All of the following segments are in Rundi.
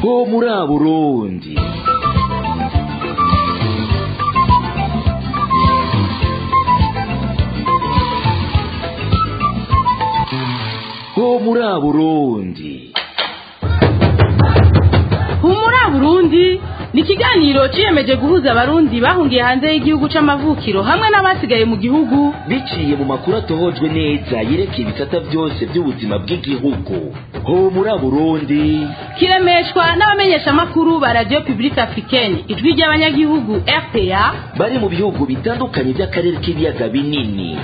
ho muri burundi ho muri burundi humura burundi ni ikiganiro ciyemeje guhuza abarundi bahungiye hanze y'igihugu c'amavukiro hamwe n'abasigaye mu gihugu biciye mu makuru atohojwe neza yerekeye ibisata byose by'ubuzima bw'igihugu ho muri burundi kiremeshwa n'abamenyeshamakuru ba radio publique africaine ijwi ry'abanyagihugu rpa bari mu bihugu bitandukanye by'akarere k'ibiyaga binini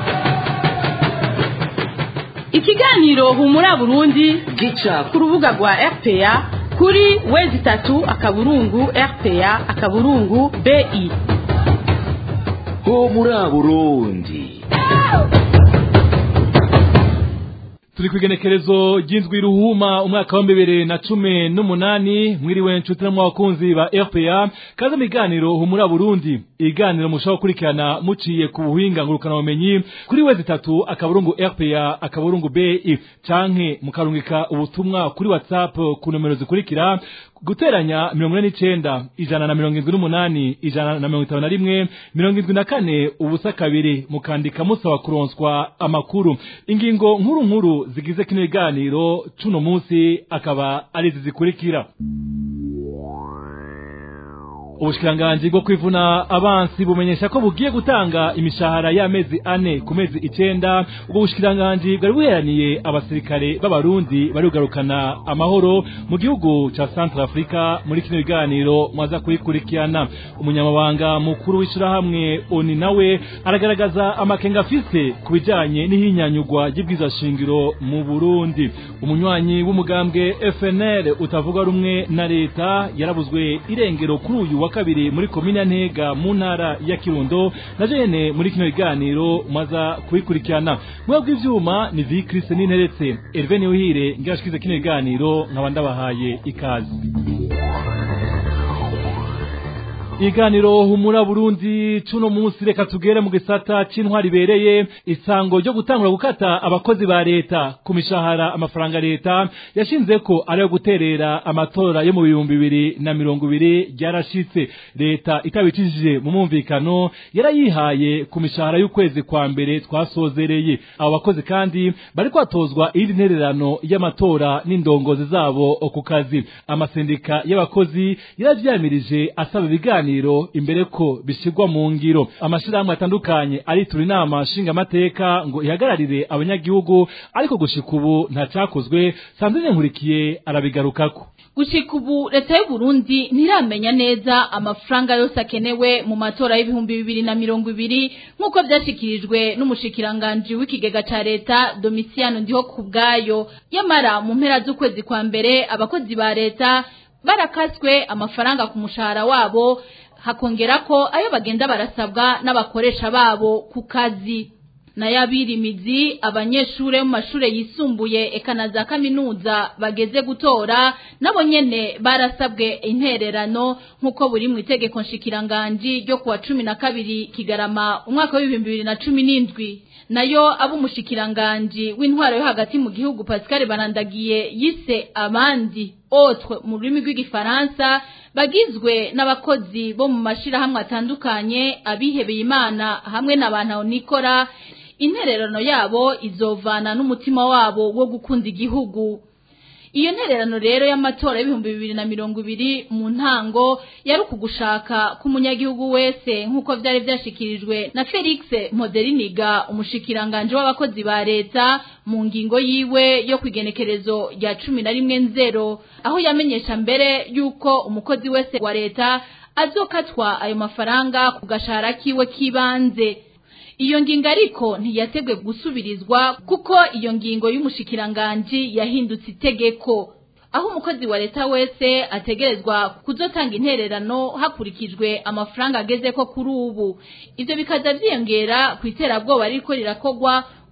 ikiganiro humura burundi gica ku rubuga rwa rpa kuri wezi itatu akaburungu rpa akaburungu bi ho muri burundi turi ku igenekerezo ry'indwi ruhuma umwaka wa bibiri na cumi n'umunani mwiriwe nshuti no mu bakunzi ba rpa kaze mu biganiro humura burundi ibiganiro mushobora gukurikirana muciye ku buhinga ngurukanabumenyi kuri wezi itatu akaburungu rpa akaburungu bi canke mukarungika ubutumwa kuri whatsapp ku nomero zikurikira guteranya mirongo ine n'icenda ijana na mirongo indwi n'umunani ijana na mirongo itanu na rimwe mirongo indwi na kane ubusa kabiri mukandika musaba kuronswa amakuru ingingo nkuru nkuru zigize kino biganiro cuno munsi akaba ari izi zikurikira ubushikiranganji bwo kwivuna abansi bumenyesha ko bugiye gutanga imishahara y'amezi ane ku mezi icenda ubwo bushikiranganji bwari buheraniye abasirikare b'abarundi bari kugarukana amahoro mu gihugu ca centre africa muri kino biganiro mwaza kubikurikirana umunyamabanga mukuru w'ishirahamwe oni nawe aragaragaza amakenga afise ku bijanye n'ihinyanyugwa ry'ibwiza shingiro mu burundi umunywanyi w'umugambwe fnl utavuga rumwe na leta yarabuzwe irengero kuri uyu wa kabiri muri komine ntega mu ntara ya kirundo na jene muri kino biganiro mwaza kubikurikirana mwe bw'ivyuma ni vi Christ n'interetse Hervé Niwihire ngirashikize kino biganiro nkaba ndabahaye ikaze iganiro humura burundi cuno munsi reka tugere mu gisata c'intwari ibereye isango ryo gutangura gukata abakozi ba leta ku mishahara amafaranga leta yashinze ko ari yo guterera amatora yo mu bihumbi bibiri na mirongo ibiri ryarashitse leta itabicishije mu mwumvikano yarayihaye ku mishahara y'ukwezi kwa mbere twasozereye abo bakozi kandi bari kwatozwa iyindi ntererano y'amatora n'indongozi zabo ku kazi amasendika y'abakozi yaravyamirije asaba ibiganiro ibiganiro imbere ko bishyirwa mu ngiro amashirahamwe atandukanye aritura inama nshingamateka ngo ihagararire abanyagihugu ariko gushika ubu ntacakozwe sandrine nkurikiye arabigarukako gushika ubu leta y'u Burundi ntiramenya neza amafaranga yose akenewe mu matora y'ibihumbi bibiri na mirongo ibiri nk'uko vyashikirijwe n'umushikiranganji w'ikigega ca leta Domitiano ndiho kubwayo yamara mu mpera z'ukwezi kwa mbere abakozi ba leta barakaswe amafaranga ku mushahara wabo hakongera ko ayo bagenda barasabwa n'abakoresha babo ku kazi n'ayabirimizi abanyeshure mu mashure yisumbuye eka na za kaminuza bageze gutora nabo nyene barasabwe intererano nk'uko buri mu itegeko nshikiranganji ryo kuwa cumi na kabiri kigarama umwaka w'ibihumbi bibiri na cumi n'indwi nayo ab'umushikiranganji w'intwaro yo hagati mu gihugu Pascal Barandagiye yise abandi autre mu rurimi rw'igifaransa bagizwe n'abakozi bo mu mashirahamwe atandukanye abihebeye imana hamwe n'abantu nikora intererano yabo izovana n'umutima wabo wo gukunda igihugu iyo ntererano rero y'amatora y'ibihumbi bibiri na mirongo ibiri mu ntango yari ukugushaka k'umunyagihugu wese nk'uko vyari vyashikirijwe na Felix Moderiniga umushikiranganje w'abakozi ba leta mu ngingo yiwe yo kwigenekerezo rya cumi na rimwe nzero aho yamenyesha mbere yuko umukozi wese wa leta azokatwa ayo mafaranga ku gashahara kiwe k'ibanze iyo ngingo ariko ntiyategwe gusubirizwa kuko iyo ngingo y'umushikiranganji yahindutse itegeko aho umukozi wa leta wese ategerezwa kuzotanga intererano hakurikijwe amafaranga ageze ko kuri ubu ivyo bikaza vyiyongera ku iterabwoba ririko rirakogwa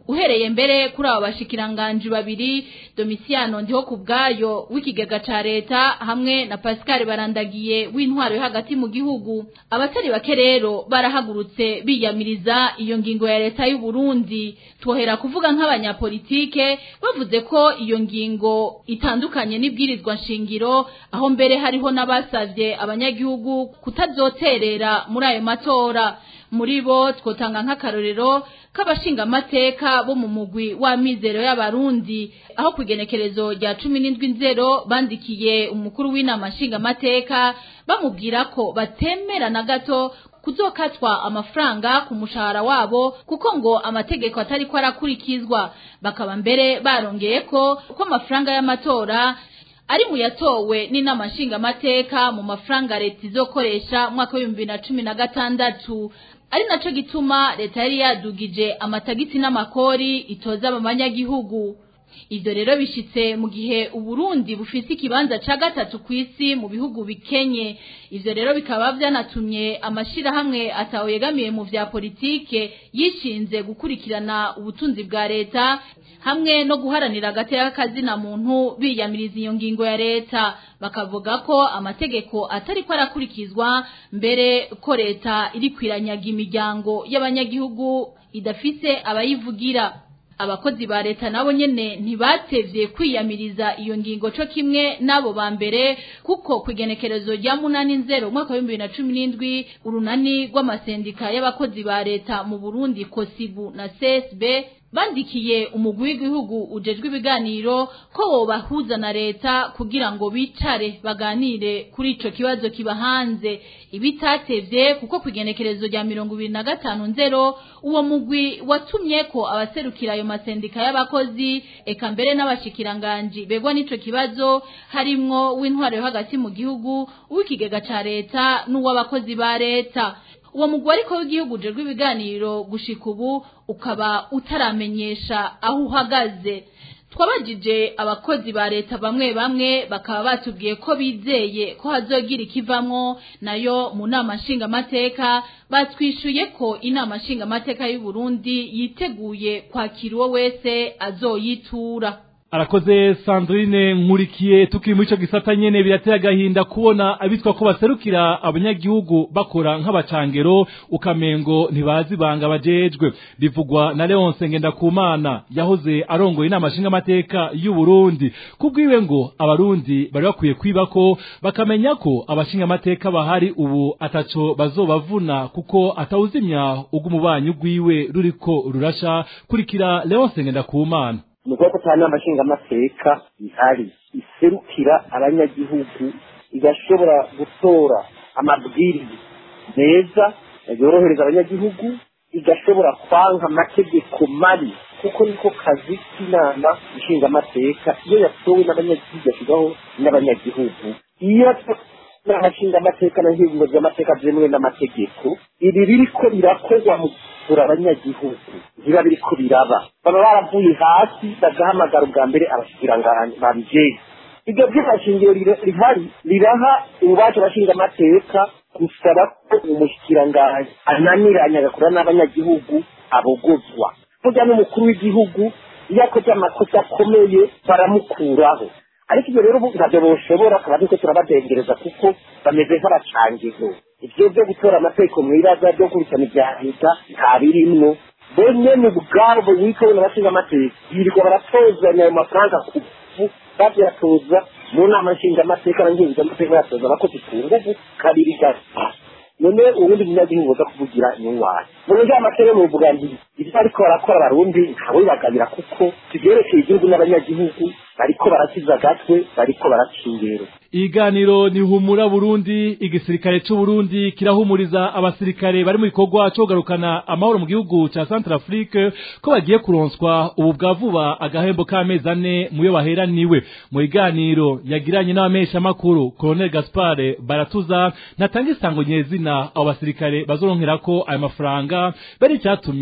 uhereye mbere kuri abo bashikiranganji babiri Domiciano ndiho kubgayo w'ikigega ca leta hamwe na Pascal barandagiye w'intwaro yo hagati mu gihugu abatari bake rero barahagurutse biyamiriza iyo ngingo ya leta y'u Burundi twohera kuvuga nk'abanyapolitike bavuze ko iyo ngingo itandukanye n'ibwirizwa nshingiro aho mbere hariho n'abasavye abanyagihugu kutazoterera muri ayo matora muri bo twotanga nk'akarorero k'abashingamateka bo mu mugwi w'amizero y'abarundi aho ku igenekerezo rya cumi n'indwi nzero bandikiye umukuru w'inama nshingamateka bamubwira ko batemera na gato kuzokatwa amafaranga ku mushahara wabo kuko ngo amategeko atari ko arakurikizwa bakaba mbere barongeye ko ko amafaranga y'amatora ari mu yatowe n'inama nshingamateka mu mafaranga leta izokoresha mwaka w'ibihumbi bibiri na cumi na gatandatu ari naco gituma leta yari yadugije amatagisi n'amakori itoza abanyagihugu ivyo rero bishitse mu gihe uburundi bufise ikibanza ca gatatu kw'isi mu bihugu bikenye ivyo rero bikaba vyanatumye amashirahamwe atawe yegamiye mu vya politike yishinze gukurikirana ubutunzi bwa leta hamwe no guharanira agateka kazina muntu biyamiriza iyo ngingo ya leta bakavuga ko amategeko atari ko arakurikizwa mbere ko leta iri kwiranyaga imiryango y'abanyagihugu idafise abayivugira abakozi ba leta nabo nyene ntibatevye kwiyamiriza iyo ngingo co kimwe nabo ba mbere kuko kwigenekerezo rya munani nzero umwaka wa bibiri na cumi n'indwi urunani rw'amasendika y'abakozi ba leta mu burundi kosibu na csb bandikiye umugwi w'igihugu ujejwe ibiganiro ko wobahuza na leta kugira ngo bicare baganire kuri ico kibazo kiba hanze ibitatevye kuko kwigenekerezo rya mirongo ibiri na gatanu nzero uwo mugwi watumye ko abaserukira ayo masendika y'abakozi eka mbere n'abashikiranganji begwa n'ico kibazo harimwo w'intwaro yo hagati mu gihugu uw'ikigega ca leta n'uw'abakozi ba leta uwo mugwi ariko w'igihugu ujejwe ibiganiro gushika ubu ukaba utaramenyesha aho uhagaze twabajije abakozi ba leta bamwe bamwe bakaba batubwiye ko bizeye ko hazogira ikivamwo nayo mu nama nshingamateka batwishuye ko inama nshingamateka y'u Burundi yiteguye kwakira uwo wese azoyitura arakoze sandrine nkurikiye tukiri muri ico gisata nyene birateye agahinda kubona abitwa ko baserukira abanyagihugu bakora nk'abacangero ukamengo ntibazi banga bajejwe bivugwa na leonse ngendakumana yahoze arongoye inama nshingamateka y'u burundi kubwiwe ngo abarundi bari bakwiye kwibako bakamenya ko abashingamateka bahari ubu ataco bazobavuna kuko atawuzimya ubw'umubanyi bwiwe ruriko rurasha kurikira leonse ngendakumana ni ubwoko cyane amashingamateka ihari iserukira abanyagihugu igashobora gutora amabwiriza meza yorohereza abanyagihugu igashobora kwanga amategeko mabi kuko niko kazi k'inama nshingamateka iyo yatowe n'abanyagihugu yashyirwaho n'abanyagihugu iyo n'amashingamateka n'ingingo z'amateka byemewe n'amategeko ibi biriko birakorwa mu kuvura abanyagihugu biba biriko biraba baba baravuye hasi bagahamagara ubwa mbere abashikiranganji babijejwe ibyo by'amashingiro rihari riraha ububasha abashingamateka gusaba ko umushikiranganji ananiranye agakora n'abanyagihugu abogozwa burya n'umukuru w'igihugu iyo akoze amakosa akomeye baramukuraho ariko ibyo rero ntabyo boshobora tukaba turiko turabadengereza kuko bameze nk'abacangizo ibyo byo gutora amategeko mwibaza byo gukurikirana ibya leta nta birimwo bo nyene ubwabo wikowe n'abashinga amategeko birirwa baratozanya ayo mafaranga ku nguvu bavyatoza mu nama nshingamateka na ngenguzamateka yatoza abakozi ku nguvu kabiri gasa none ubundi munyagihugu uza kuvugira inyunwani mu buryo amateka mu buvuga nti ibyo bariko barakora abarundi ntawe bibagabira kuko tuvyerekeye igihugu n'abanyagihugu bariko barakiza agatwe bariko baracingero iganiro ni humura Burundi igisirikare c'u Burundi kirahumuriza abasirikare bari mu bikorwa cyo kugarukana amahoro mu gihugu ca Centrafrique ko bagiye kuronswa ubu bwa vuba agahembo k'amezi ane muyo baheraniwe mu iganiro yagiranye n'abamesha makuru Colonel Gaspard Baratuza natanga isango nyezina abo basirikare bazoronkerako ayo mafaranga bari cyatumye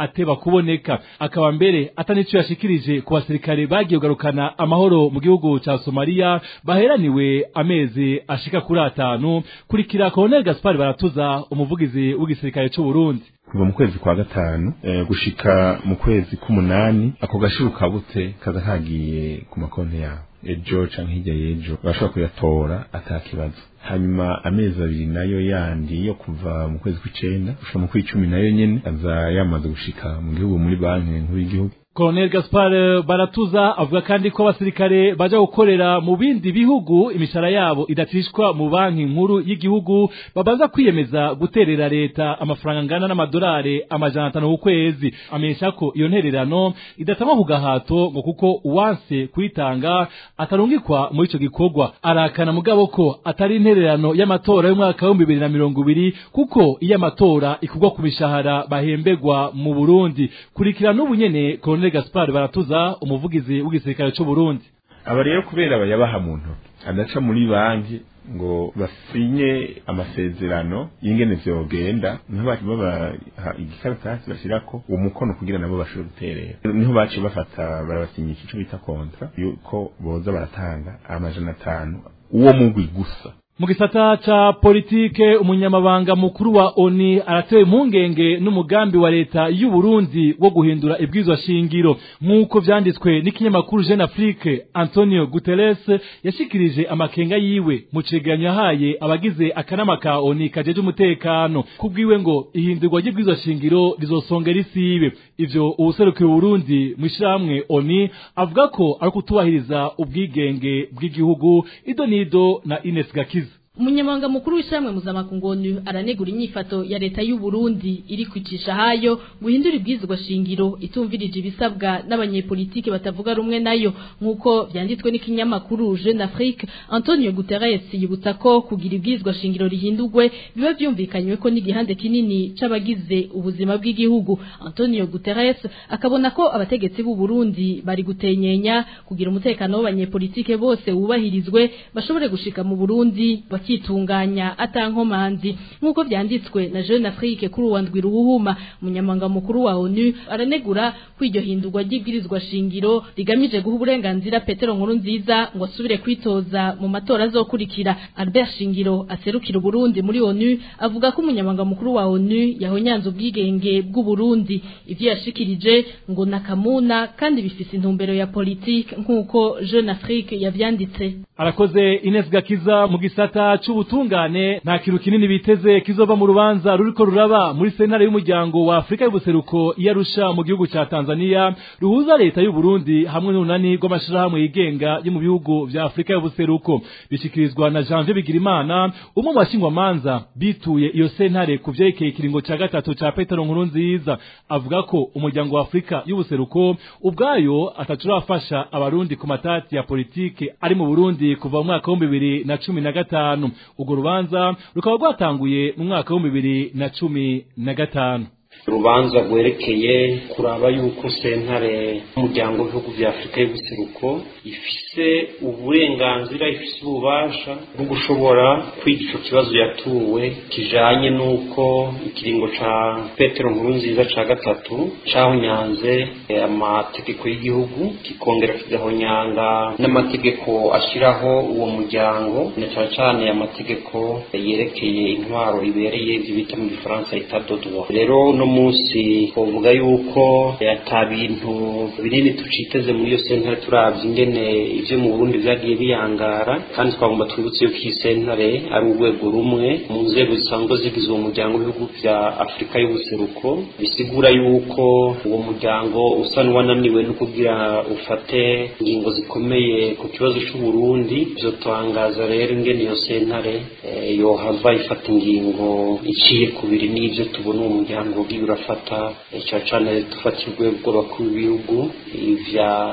ateba kuboneka akaba mbere atanico yashikirije ku basirikare bagiye kugarukana amahoro mu gihugu ca Somalia baheraniwe amezi ashika kuri atanu kurikira Colonel Gaspar Baratuza umuvugizi w'igisirikare c'u Burundi kuva mu kwezi kwa gatanu eh, gushika mu kwezi k'umunani ako gashuru kabutse kaza kagiye ku makonti yabo ejo canke hirya y'ejo bashobora kuyatora atakibazo hanyuma amezi abiri nayo yandi yo kuva mu kwezi kw'icenda gushika mu kw'icumi nayo nyene aza yamaze gushika mu gihugu muri banki nkuru y'igihugu Colonel Gaspar Baratuza avuga kandi ko abasirikare baja gukorera mu bindi bihugu imishara yabo idatishwa mu banki nkuru y'igihugu babanza kwiyemeza guterera leta amafaranga angana n'amadolari amajana atanu ku kwezi amenyesha ko iyo ntererano idatama ku gahato ngo kuko uwanse kuyitanga atarungikwa muri ico gikorwa arakana mugabo ko atari intererano y'amatora y'umwaka w'ibihumbi bibiri na mirongo ibiri kuko iyo amatora ikugwa ku mishahara bahembegwa mu Burundi kurikira n'ubu nyene Colonel Gaspar Baratuza umuvugizi w'igisirikare c'u Burundi aba rero kubera bayabaha mu ntoki adaca muri banki ngo basinye amasezerano y'ingene vyogenda niho baca babaha igikaratasi bashirako uwo mukono kugira nabo bashobore guterera niho baciye bafata barabasinyisha ico bita kontra yuko boza baratanga amajana atanu uwo mugwi gusa mu gisata ca politike umunyamabanga mukuru wa ONI aratewe impungenge n'umugambi wa leta y'u Burundi wo guhindura ibwirizwa shingiro nk'uko vyanditswe n'ikinyamakuru Jeune Afrique Antonio Guterres yashikirije amakenga yiwe mu cegeranyo yahaye abagize akanama ka ONI kajeje umutekano kubwiwe ngo ihindurwa ry'ibwirizwa shingiro rizosongera isibe ivyo uwuserukiye Burundi mu ishiramwe ONI avuga ko ari kutubahiriza ubwigenge bw'igihugu idonido na Ines Gakiza Umunyamabanga mukuru w'ishamwe mpuzamakungu ONU aranegura inyifato ya leta y'u Burundi iri kwicisha hayo guhindura ibwizwa shingiro itumvirije ibisabwa n'abanyepolitike batavuga rumwe nayo nk'uko vyanditswe n'ikinyamakuru Jeune Afrique Antonio Guterres yibutsa ko kugira ibwizwa shingiro rihindurwe biba vyumvikanywe ko n'igihande kinini c'abagize ubuzima bw'igihugu Antonio Guterres akabona ko abategetsi b'u Burundi bari gutenyenya kugira umutekano w'abanyepolitike bose wubahirizwe bashobore gushika mu Burundi bakitunganya atankomanzi nk'uko vyanditswe na Jeune Afrique kuri uwandwi ruhuma umunyamanga mukuru wa ONU aranegura ko iryo hindurwa ry'ibwirizwa shingiro rigamije guha uburenganzira Petero Nkuru nziza ngo asubire kwitoza mu matora azokurikira Albert Shingiro aserukira Burundi muri ONU avuga ko umunyamanga mukuru wa ONU yahonyanze ubwigenge bw'u Burundi ivyo yashikirije ngo nakamuna kandi bifise intumbero ya politique nk'uko Jeune Afrique yavyanditse arakoze Ines Gakiza mu gisata c'ubutungane nta kintu kinini biteze kizova mu rubanza ruriko ruraba muri sentare y'umuryango wa Afrika y'ubuseruko iyarusha mu gihugu ca Tanzania ruhuza leta y'u Burundi hamwe n'unani rw'amashirahamwe yigenga yo mu bihugu vya Afrika y'ubuseruko bishikirizwa na Janvier Bigirimana umwe mu bashingwamanza bituye iyo sentare ku vyerekeye ikiringo ca gatatu ca Petero Nkurunziza avuga ko umuryango wa Afrika y'ubuseruko ubwayo atacurafasha abarundi ku matati ya politike ari mu Burundi kuva mu mwaka wa bibiri na cumi na gatanu urwo rubanza rukaba rwatanguye mu mwaka wa bibiri na cumi na gatanu urubanza rwerekeye kuraba yuko sentare y'umuryango w'ibihugu bya afurika y'ubuseruko ifise uburenganzira ifise ububasha bwo gushobora kwiga ico kibazo yatuwe kijanye n'uko ikiringo ca petero nkuru nziza ca gatatu cahonyanze amategeko y'igihugu kikongera kigahonyanga n'amategeko ashiraho uwo muryango na cane cane amategeko yerekeye intwaro ibereye ivyo bita mu gifaransa etat de droit rero no munsi twovuga yuko ata bintu binini tuciteze muri iyo sentare turavye ingene ivyo mu Burundi vyagiye biyangara kandi twagomba twibutse yuko iyi sentare ari urwego rumwe mu nzego zisanzwe zigize uwo muryango w'ibihugu vya Afurika y'ubuseruko bisigura yuko uwo muryango usa n'uwananiwe no kugira ufate ingingo zikomeye ku kibazo c'u Burundi vyotangaza rero ingene iyo sentare eh, yohava ifata ingingo iciye kubiri n'ivyo tubona uwo muryango ugiye urafata cyane cyane dufatira urwego rw'abakuru b'ibihugu ivya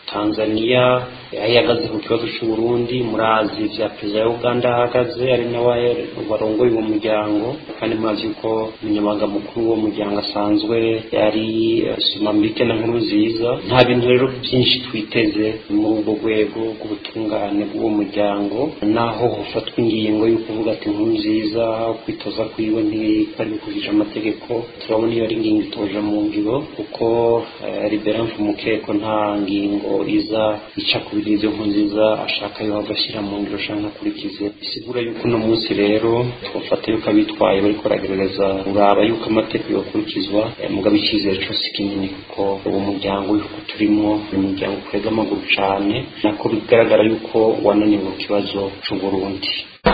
tanzania aho ihagaze ku kibazo cy'uburundi murazi vya perezida wa uganda ahagaze ari nawe warongoye uwo muryango kandi murazi yuko umunyamabanga mukuru w'uwo muryango asanzwe yari somambike na nkuru nziza nta bintu rero byinshi twiteze muri ubwo rwego rw'ubutungane bw'uwo muryango naho hofatwa ingingo yo kuvuga ati nkuru nziza kwitoza kwiwe ntibari bikurikije amategeko turabona iyo ari ingingo itoje mu ngiro kuko liberance umukeko nta ngingo iza ica ku biri ibyo nkuru nziza ashaka yo agashyira mu ngiro ashaka akurikize bisigura yuko uno munsi rero twafata yuko abitwaye bariko baragerageza kuraba yuko amategeko yokurikizwa mugabo icyizere cyose kinini kuko uwo muryango w'ibihugu turimo ni umuryango ukwega amaguru cane nako bigaragara yuko wananiwe ku kibazo c'uburundi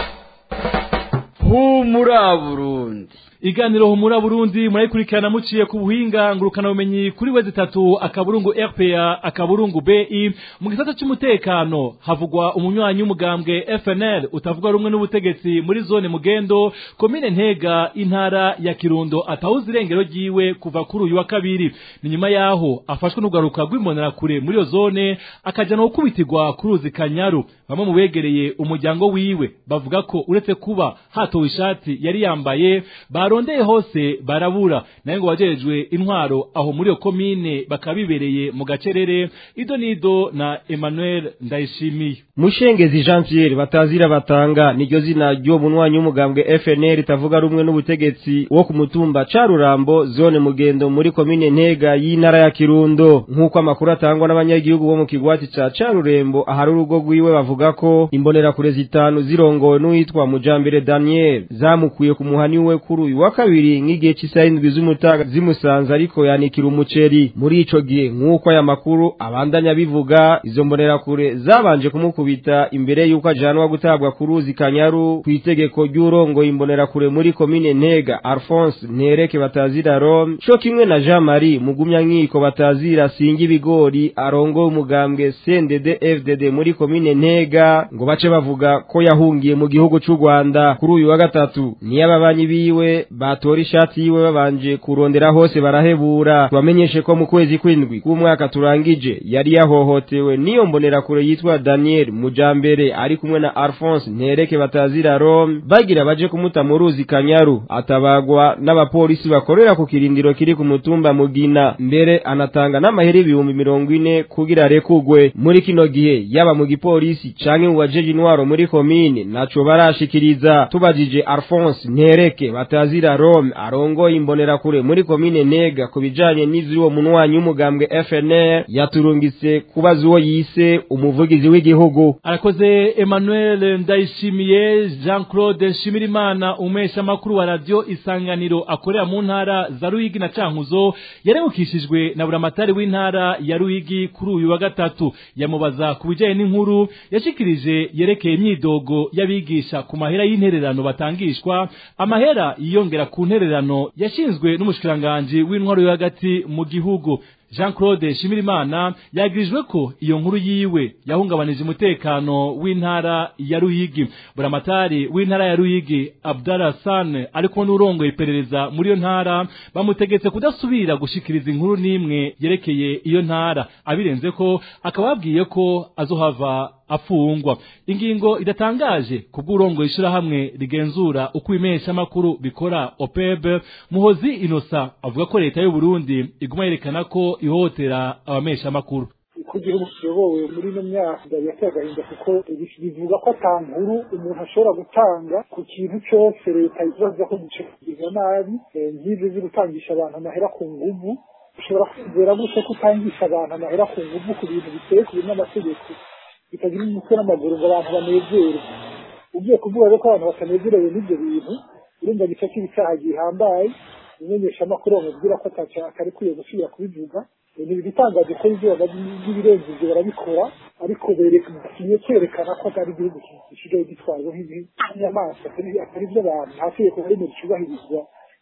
humura burundi iganiro humura burundi murayikurikirana muciye ku buhinga ngurukana bumenyi kuri wezi tatu akaburungu rpa akaburungu bi mu gisata c'umutekano havugwa umunywanyi w'umugambwe fnl utavuga rumwe n'ubutegetsi muri zone mugendo komine ntega intara ya kirundo atawuza irengero ryiwe kuva kuri uyu wa kabiri ni nyuma yaho afashwe n'ugaruka rw'imbonerakure muri iyo zone akaja no gukubitirwa ku ruzi kanyaru bamwe mu begereye umuryango wiwe bavuga ko uretse kuba hatowe ishati yari yambaye barondeye hose barabura naye ngo wajejwe intwaro aho muri iyo komine bakabibereye mu gacerere ido nido na Emmanuel Ndayishimiye Mushengezi Jean Pierre batazira batanga niryo zina ryo munwanyi w'umugambwe FNL itavuga rumwe n'ubutegetsi wo ku mutumba Carurambo zone mugendo muri komine Ntega y'intara ya Kirundo nk'uko amakuru atangwa n'abanyagihugu bo mu kigwati ca Carurembo ahari urugo rwiwe bavuga ko imbonera kure zitanu zirongowe n'uwitwa Mujambere Daniel zamukuye ku muhani we kuri uyu wa kabiri nk'igihe cy'isaha indwi z'umutaga zimusanze ariko yanikira umuceri muri ico gihe nk'uko aya makuru abandanya bivuga izo mbonera kure zabanje kumukubita imbere y'uko ajanwa gutabwa ku ruzi kanyaru ku itegeko ry'urongoye imbonera kure muri komine ntega alphonse ntereke batazira rome co kimwe na jean marie mugumya nkiko batazira singa ibigori arongoye umugambwe cndd fdd muri komine ntega ngo bace bavuga ko yahungiye mu gihugu c'u rwanda kuri uyu wa gatatu niyo ababanyi biwe batora ishati yiwe babanje kurondera hose barahebura tubamenyeshe ko mu kwezi kw'indwi k'umwaka turangije yari yahohotewe n'iyo mbonerakure yitwa daniel mujambere ari kumwe na alphonse ntereke batazira rome bagira baje kumuta mu ruzi kanyaru atabagwa n'abapolisi bakorera ku kirindiro kiri ku mutumba mugina mbere anatanga n'amahera ibihumbi mirongo ine kugira arekugwe muri kino gihe yaba mu gipolisi canke mu bajeje intwaro muri komine naco barashikiriza tubajije alphonse ntereke batazira rome arongoye imbonerakure muri komine ntega ku bijanye n'ivy'uwo munwanyi w'umugambwe fnr yaturungitse kubaza uwo yise umuvugizi w'igihugu arakoze Emmanuel Ndayishimiye Jean Claude Nshimirimana umesha makuru wa radio isanganiro akorera mu ntara za Ruyigi na Cankuzo yaremukishijwe na buramatari w'intara ya Ruyigi kuri uyu wa gatatu yamubaza ku bijanye n'inkuru yashikirije yerekeye imyidogo y'abigisha ku mahera y'intererano batangishwa amahera yiyongera ku ntererano yashinzwe n'umushikiranganje w'intwaro yo hagati mu gihugu Jean Claude Shimirimana yagirijwe ko iyo nkuru yiwe yahungabanije umutekano w'intara ya Ruyigi buramatari w'intara ya Ruyigi Abdallah San ariko n'urongoye iperereza muri iyo ntara bamutegetse kudasubira gushikiriza inkuru n'imwe yerekeye iyo ntara abirenze ko akababwiye ko azohava afungwa ingingo idatangaje kubw'urongoye ishirahamwe rigenzura uko ibimesha makuru bikora OPEB Muhozi Innocent avuga ko leta y'u Burundi iguma yerekana ko ihohotera abamesha makuru kugira ubuyobowe muri ino myaka yateye agahinda kuko bivuga ko ata nkuru umuntu ashobora gutanga ku kintu cyose leta izaza ko gicuruzwa nabi nk'ibyo zo gutangisha abantu amahera ku nguvu ushobora kwizera gute ko utangisha abantu amahera ku nguvu ku bintu biteye ku n'amategeko bitagira umutwe n'amaguru ngo abantu banezerwe ugiye kuvuga rero ko abantu batanezerewe n'ibyo bintu urumva gica cy'ibicyaha gihambaye umumenyeshamakuru bamubwira ko atari kwiye gusubira kubivuga ni ibitangaje ko ibyo n'ibirenze ibyo barabikora ariko bagiye kwerekana ko atari igihugu gisigaye gitwarwa nk'inyamaswa atari iby'abantu nta tegeko rimwe ricubahirizwa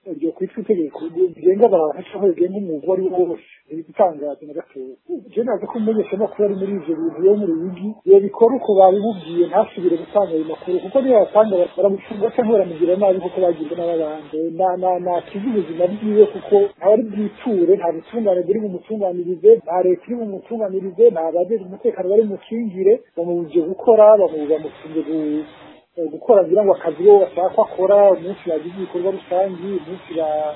ryo kwitwa itegeko rigenga abantu cyangwa rigenga umwuga uwo ari wo wose ntibigutangaza na gatoya je naza ko umumenyesha makuru ari muri ivyo bintu yo muri wigi iyo bikora uko babimubwiye ntasubire gutanga ayo makuru kuko niyo yatanga baramufunga cyangwa baramugira nabi kuko bagirwa n'ababandi nakiza ubuzima bwiwe kuko ntawe ari bwiture nta butungane buri bumutunganirize nta leta iri bumutunganirize nta bajejwe umutekano bari mukingire bamubuje gukora bamufunze gukora kugira ngo akazi bo bashaka akora umunsi bagize ibikorwa rusangi umunsi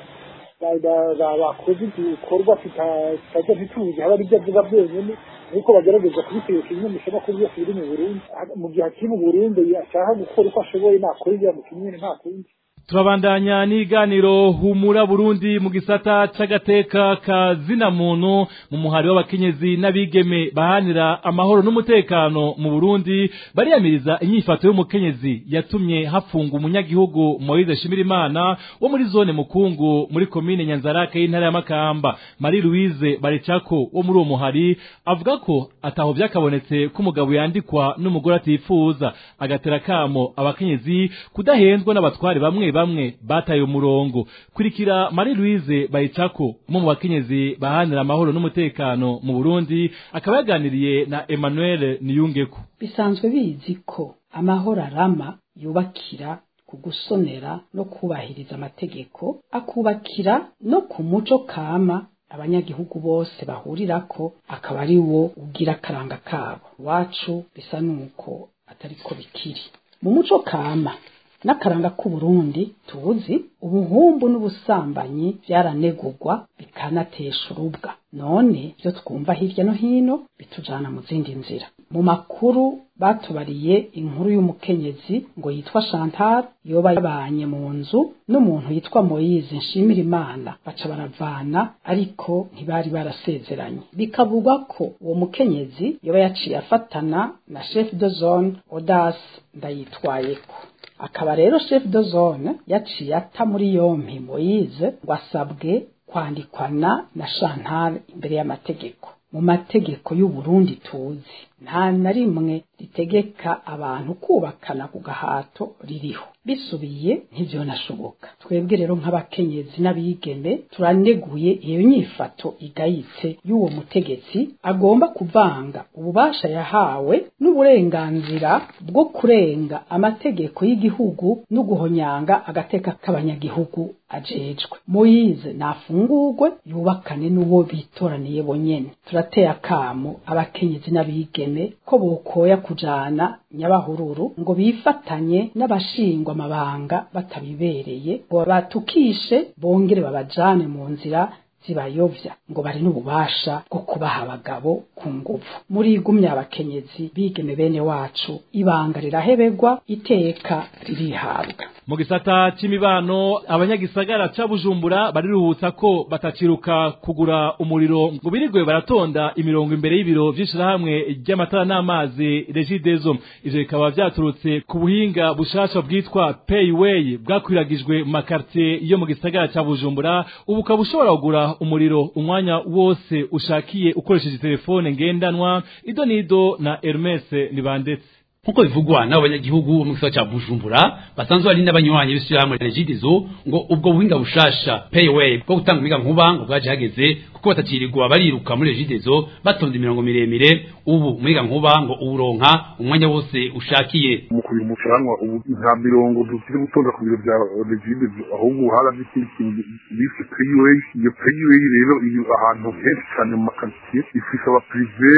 bakoze ibikorwa tutajya ntituzi haba aribyo avuga byonyine nuko bagerageza kubitegeka ibimenyeshamakuru byose biri mu burundi mu gihe akiri mu burundi ashaka gukora uko ashoboye nakora ibyo yamutumye nta kundi turabandanya n'iganiro humura Burundi mu gisata c'agateka ka zina muntu mu muhari w'abakenyezi n'abigeme bahanira amahoro n'umutekano mu Burundi bariyamiriza inyifato y'umukenyezi yatumye hafunga umunyagihugu Moise Shimirimana wo muri zone Mukungu muri komine Nyanzarake y'intara ya Makamba Marie Louise Baricako wo muri uwo muhari avuga ko ataho byakabonetse ko umugabo yandikwa n'umugore atifuza agatera kamo abakenyezi kudahendwa n'abatware bamwe bamwe bataye umurongo kurikira Marie Louise Bayicako umwe mu bakenyezi bahanira amahoro n'umutekano mu Burundi akaba yaganiriye na Emmanuel Niyungeko bisanzwe bizi ko amahoro arama yubakira ku gusonera no kubahiriza amategeko akubakira no ku muco kama abanyagihugu bose bahurirako akaba ari wo ugira akaranga kabo iwacu bisa nuko atariko bikiri mu muco kama n'akaranga k'uburundi tuzi ubuhumbu n'ubusambanyi byaranegurwa bikanatesha urubwa none ibyo twumva hirya no hino bitujana mu zindi nzira mu makuru batubariye inkuru y'umukenyezi ngo yitwa Chantal yoba yabanye mu nzu n'umuntu yitwa Moise nshimira imana baca baravana ariko ntibari barasezeranye bikavugwa ko uwo mukenyezi yoba yaciye afatana na chef de zone Odas ndayitwayeko akaba rero chef de zone yaciye ata muri yompi Moise ngo asabwe kwandikwana na Chantal imbere y'amategeko mu mategeko y'u Burundi tuzi nta na rimwe ritegeka abantu kubakana ku gahato ririho bisubiye ntibyo nashoboka twebwe rero nk'abakenyezi n'abigeme turaneguye iyo nyifato igayitse y'uwo mutegetsi agomba kuvanga ububasha yahawe n'uburenganzira bwo kurenga amategeko y'igihugu no guhonyanga agateka k'abanyagihugu ajejwe muyize nafungurwe yubakane n'uwo bitoraniye bonyene turateye akamo abakenyezi n'abigeme ko bokoya kujana nyabahururu ngo bifatanye n'abashingwa amabanga batabibereye ngo batukishe bongere babajane mu nzira zibayovya ngo bari n'ububasha bwo kubaha abagabo ku nguvu muri igumya abakenyezi bigeme bene wacu ibanga rirahebegwa iteka ririhabwa mu gisata c'imibano abanyagisagara ca Bujumbura bariruhutsa ko bataciruka kugura umuriro ngo birirwe baratonda imirongo imbere y'ibiro vy'ishirahamwe ry'amatara n'amazi Regideso ivyo bikaba vyaturutse ku buhinga bushasha bwitwa Payway bwakwiragijwe mu makartier yo mu gisagara ca Bujumbura ubu ukaba ushobora kugura umuriro umwanya wose ushakiye ukoresheje telefone ngendanwa ido nido na Hermes nibandetse nkuko bivugwa n'abanyagihugu bo mu gisagara ca Bujumbura basanzwe ari n'abanywanyi b'ishyirahamwe Regideso ngo ubwo buhinga bushasha Payway bwo gutanga umuyaga nkuba ngo bwaje hageze kuko batacirirwa bariruka muri Regideso batonda imirongo miremire ubu umuyaga nkuba ngo uwuronka umwanya wose ushakiye mu kugira umucanwa ubu nta mirongo dufite gutonda ku biro bya Regideso ahubwo haravye ikindi kintu bise Payway iyo Payway rero iyo ahantu henshi cyane mu makartier ifise aba privé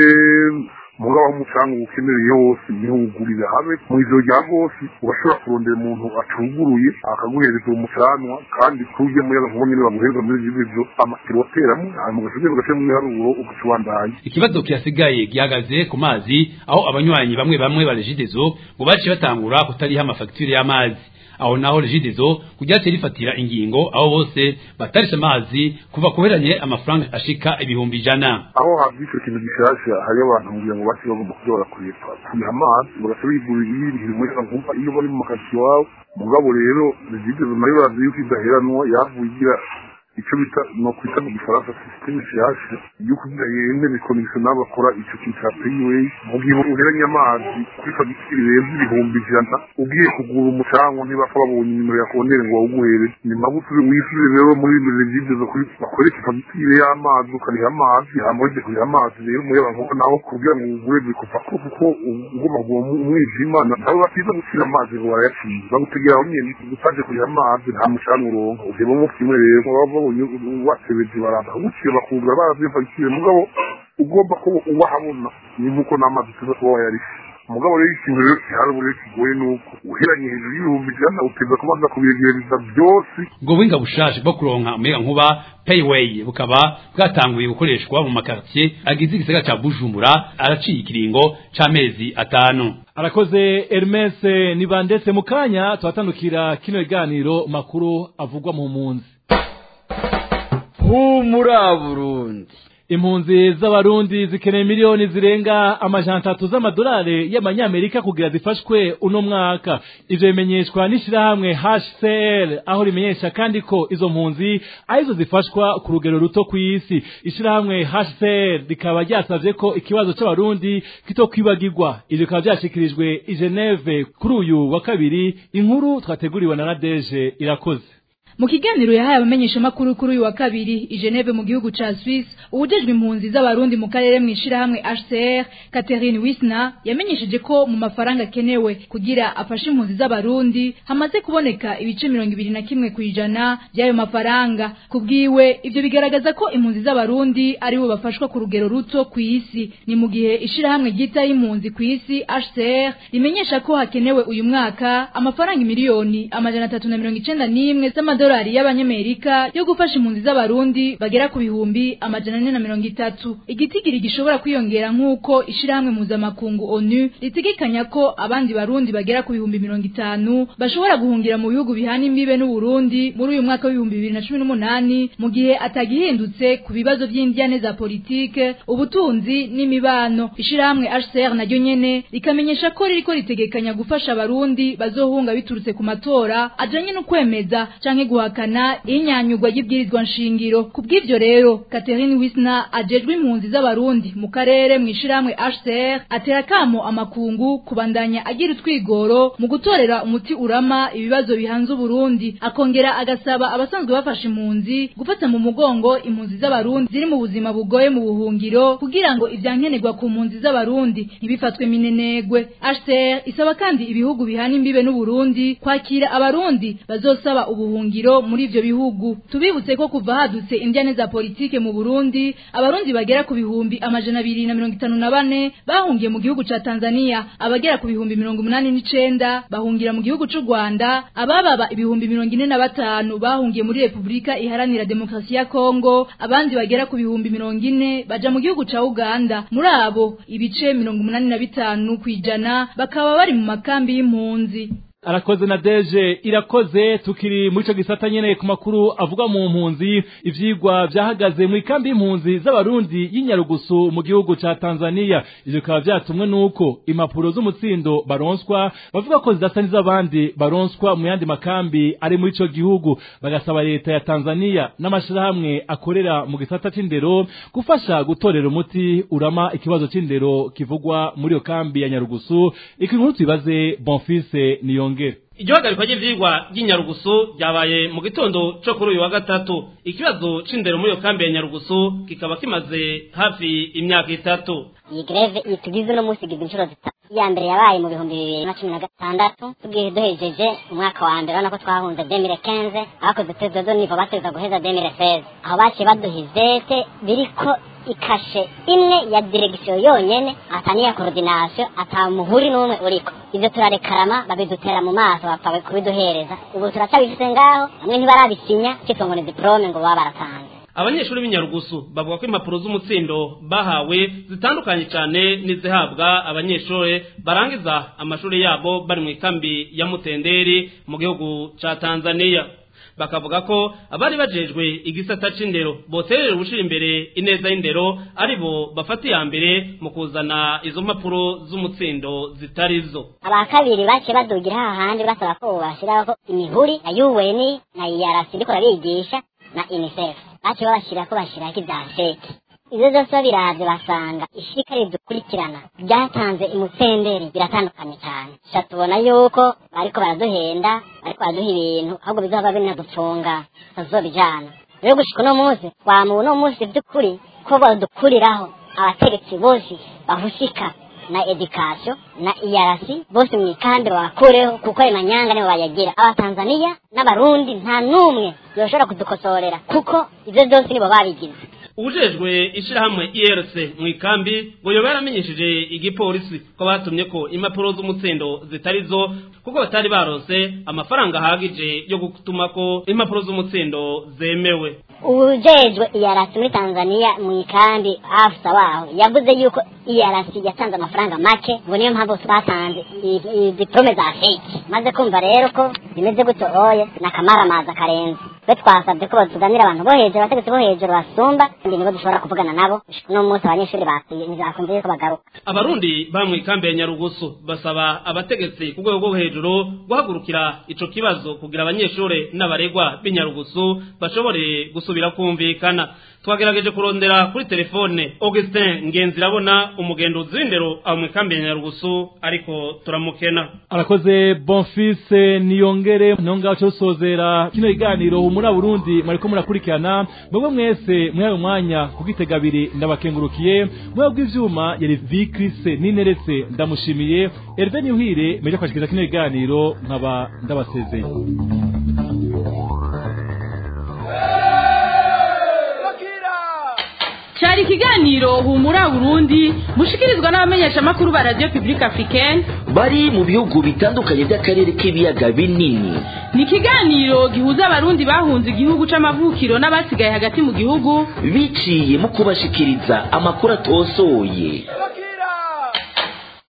mugabo aho umucanga ukenereye hose niho ugurira habe mu ijoro rya rwose urashobora kurondera umuntu acuguruye akaguhereza uwo mucanwa kandi kujya muyaga nkuba nyine baguhereza muri ibyo amakiro wateramo hanyuma ugashobora ugashyira mu iharuro ugacubandanya ikibazo kirasigaye gihagaze ku mazi aho abanywanyi bamwe bamwe ba Regideso ngo baciye batangura kutariha amafagitire y'amazi aho naho Regideso kujyace rifatira ingingo aho bose batarisha amazi kuva kuheranye amafaranga ashika ibihumbi ijana aho havyitse ikintu gishasha hari abantu kugira ngo basi bagomba kuja barakurepa kuriha amazi bagaca bigurira ibintu muri nkuba iyo bari mu makazi iwabo mugabo rero Regideso nayo barazi yuko idaheranwa yavuye igira icyo bita no kwita mu gifaransa sisiteme nshyashya yo kugira yemere komisiyonari bakora icyo kintu cya peyiweyi mu gihe uheranye amazi kuri fagitire birenze ibihumbi ijana ugiye kugura umucanwa ntibapfa babonye nimero ya kontere ngo bawuguhere ni magufi wishyure rero muri regide zo kuri bakoresha fagitire y'amazi ukariha amazi hama wajya kuriha amazi rero umuyaga nkuba naho kugira ngo ugure bikupa ko kuko ugomba kuba umwijima nabo batiza gushyira amazi ngo barayaciye bagutegera aho nyine utaje kuriha amazi nta mucanwa uronka ugeba mu kimwe rero baba babonye watebeje baraza kugucira bakugura barazi fagitire mugabo ugomba ko uwahabona ni nk'uko n'amazi tuza kuba wayarishe umugabo rero ikintu rero kihari ubu rero kigoye ni uko uheranye hejuru y'ibihumbi ijana uteza kubanza kubiyegereza byose ubwo buhinga bushaje bwo kuronka umuyaga nkuba payway bukaba bwatanguye gukoreshwa mu makartier agize igisagara ca bujumbura araciye ikiringo c'amezi atanu arakoze Hermes nibandetse mu kanya tuhatandukira kino kiganiro makuru avugwa mu mpunzi humura burundi impunzi z'abarundi zikeneye miliyoni zirenga amajana atatu z'amadolari y'amanyamerika kugira zifashwe uno mwaka ivyo bimenyeshwa n'ishirahamwe HCR aho rimenyesha kandi ko izo mpunzi arizo zifashwa ku rugero ruto kw'isi ishirahamwe HCR rikaba ryasavye ko ikibazo c'abarundi kitokwibagirwa ivyo bikaba vyashikirijwe i Geneve kuri uyu wa kabiri inkuru twateguriwe na Nadege irakoze mu kiganiro yahaye abamenyesha makuru kuri uyu wa kabiri i Geneve mu gihugu ca Suisse ubujejwe impunzi z'abarundi mu karere mwishirahamwe HCR Catherine Wisna yamenyesheje ko mu mafaranga kenewe kugira afashe impunzi z'abarundi hamaze kuboneka ibice mirongo ibiri na kimwe kwijana by'ayo mafaranga kubwiwe ivyo bigaragaza ko impunzi z'abarundi ari bo bafashwa ku rugero ruto ku isi ni mu gihe ishirahamwe ryita y'impunzi ku isi HCR rimenyesha ko hakenewe uyu mwaka amafaranga miliyoni amajana atatu na mirongo icenda n'imwe z'amadolari amadolari y'abanyamerika yo gufasha impunzi z'abarundi bagera ku bihumbi amajana ane na mirongo itatu igitigiri gishobora kwiyongera nk'uko ishirahamwe mpuzamakungu onu ritegekanya ko abandi barundi bagera ku bihumbi mirongo itanu bashobora guhungira mu bihugu bihana imbibe n'uburundi muri uyu mwaka w'ibihumbi bibiri na cumi n'umunani mu gihe atagihindutse ku bibazo by'indyane za politike ubutunzi n'imibano ishirahamwe hcr naryo nyene rikamenyesha ko ririko ritegekanya gufasha abarundi bazohunga biturutse ku matora ajanye no kwemeza canke guhakana inyanyugwa y'ibwirizwa nshingiro kubw'ivyo rero Catherine Wisna ajejwe impunzi z'abarundi mu karere mwishirahamwe HCR atera kamo amakungu kubandanya agira utwigoro mu gutorera umuti urama ibibazo bihanze Burundi akongera agasaba abasanzwe bafasha impunzi gufata mu mugongo impunzi z'abarundi ziri mu buzima bugoye mu buhungiro kugira ngo ivyankenerwa ku mpunzi z'abarundi ntibifatwe minenegwe HCR isaba kandi ibihugu bihana imbibe n'Uburundi kwakira abarundi bazosaba ubuhungiro muri ivyo bihugu tubibutse ko kuva hadutse indyane za politike mu Burundi abarundi bagera ku bihumbi amajana abiri na mirongo itanu na bane bahungiye mu gihugu ca Tanzania abagera ku bihumbi mirongo umunani n'icenda bahungira mu gihugu c'u Rwanda abababa ibihumbi mirongo ine na batanu bahungiye muri Republika iharanira demokrasi ya Kongo abandi bagera ku bihumbi mirongo ine baja mu gihugu ca Uganda muri abo ibice mirongo umunani na bitanu kwijana bakaba bari mu makambi y'impunzi arakoze na deje irakoze tukiri muri ico gisata nyene ku makuru avuga mu mpunzi ivyigwa vyahagaze mu ikambi y'impunzi z'abarundi y'inyarugusu mu gihugu ca Tanzania ivyo bikaba vyatumwe nuko impapuro z'umutsindo baronswa bavuga ko zidasa n'iz'abandi baronswa mu yandi makambi ari muri ico gihugu bagasaba leta ya Tanzania n'amashirahamwe akorera mu gisata c'indero gufasha gutorera umuti urama ikibazo c'indero kivugwa muri iyo kambi ya Nyarugusu ikinkuru tubibaze Bonfils niyo yongere iryo hagarikwa ry'ivyigwa ry'inyarugusu ryabaye mu gitondo co kuri uyu wa gatatu ikibazo c'indero muri iyo kambi ya nyarugusu kikaba kimaze hafi imyaka itatu iyi greve itugize uno munsi igize inshuro zitatu iya mbere yabaye mu bihumbi bibiri na cumi na gatandatu tugiye duhejeje umwaka wa mbere urabona ko twahunze demire kenze abakoze tezo zo nivo bateza guheza demire seze aho baciye baduha izete biriko ikashe imwe ya diregisiyo yonyene ataniya korodinasiyo ata muhuri n'umwe uriko ivyo turarekarama babidutera mu maso bapfa kubiduhereza ubu turacyabifise ngaho bamwe ntibarabisinya citwa ngo ni diplome ngo baba baratanze abanyeshuri b'inyarugusu bavuga ko impapuro z'umutsindo bahawe zitandukanye cyane n'izihabwa abanyeshuri barangiza amashuri yabo bari mu ikambi ya mutenderi mu gihugu ca tanzania bakavuga ko abari bajejwe igisata c'indero boterera ubushira imbere ineza y'indero aribo bafata iya mbere mu kuzana izo mpapuro z'umutsindo zitari zo aba kabiri baciye badugira hahandi basaba ko bashiraho imihuri na UN na IRC ndiko rabigisha na unicef baciye babashyira ko bashyiraho ibya feke ibyo byose babiravye basanga ishika ridukurikirana ryatanze imutenderi biratandukanye cyane sha tubona yuko bariko baraduhenda bariko baraduha ibintu ahubwo bizoba binadupfunga tutazobijana rero gushika uno munsi twamuwe uno munsi by'ukuri ko badukuriraho abategetsi bose bahushika na edikasiyo na iyarasi bose mu ikambi babakureho kuko ayo manyanga nibo bayagira abatanzaniya n'abarundi nta n'umwe yoshobora kudukosorera kuko ibyo byose nibo babigize ubujejwe ishirahamwe IRC mu ikambi ngo yoba yaramenyesheje igipolisi ko batumye ko impapuro z'umutsindo zitari zo kuko batari barose amafaranga ahagije yo gutuma ko impapuro z'umutsindo zemewe ubujejwe iyarasi muri tanzania mu ikambi afisa waho yavuze yuko iyarasi yatanze amafaranga make ngo niyo mpamvu batanze diplome za fake maze kumva rero ko zimeze gutyo oye n'akamaramaza karenze twe twasabye ko batuganira abantu bo hejuru abategetsi bo hejuru basumba kandi nibo dushobora kuvugana nabo uno munsi abanyeshuri bakumva yuko bagaruka abarundi ba mu ikambi ya nyarugusu basaba abategetsi ku rwego rwo hejuru guhagurukira ico kibazo kugira abanyeshuri n'abaregwa b'inyarugusu bashobore gusubira kumvikana twagerageje kurondera kuri telefone Augustin Ngenzirabona umugenduzi w'indero aho mu ikambi ya nyarugusu ariko turamukena arakoze bonfise niyongere nonga cyo sozera kino iganiro muri Burundi mwariko murakurikirana mwebwe mwese mwayo mwanya kugitega abiri ndabakengurukiye mwebwe bw'ivyuma yari Vikrise nineretse ndamushimiye Hervé Niuhire meje kwashikiriza kino iganiro nkaba ndabasezeye cyari ikiganiro humura burundi mushikirizwa n'abamenyesha makuru ba radio publique africaine bari mu bihugu bitandukanye by'akarere k'ibiyaga binini ni ikiganiro gihuza abarundi bahunze igihugu c'amavukiro n'abasigaye hagati mu gihugu biciye mu kubashikiriza amakuru atosoye